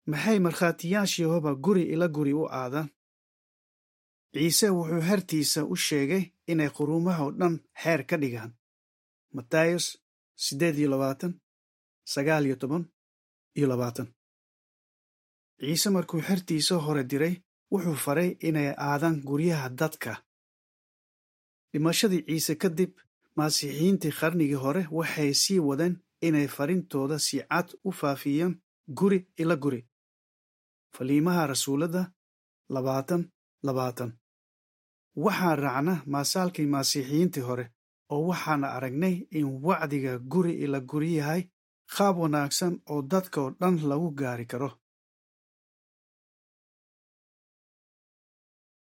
maxay markhaatiyaasha yehooba guri ila guri u aadaan ciise wuxuu hertiisa u sheegay inay quruumaha oo dhan xeer ka dhigaan matayos siddeed iyo labaatan sagaal iyo toban iyo labaatan ciise markuu xertiisa hore diray wuxuu faray inay aadaan guryaha dadka dhimashadii ciise kadib masiixiyiintii qarnigii hore waxay sii wadeen inay farintooda si cad u faafiyaan guri ila guri faliimaha rasuuladda labaatan labaatan waxaan raacna maasaalkii masiixiyiintii hore oo waxaana aragnay in wacdiga guri ila guri yahay qaab wanaagsan oo dadka oo dhan lagu gaari karo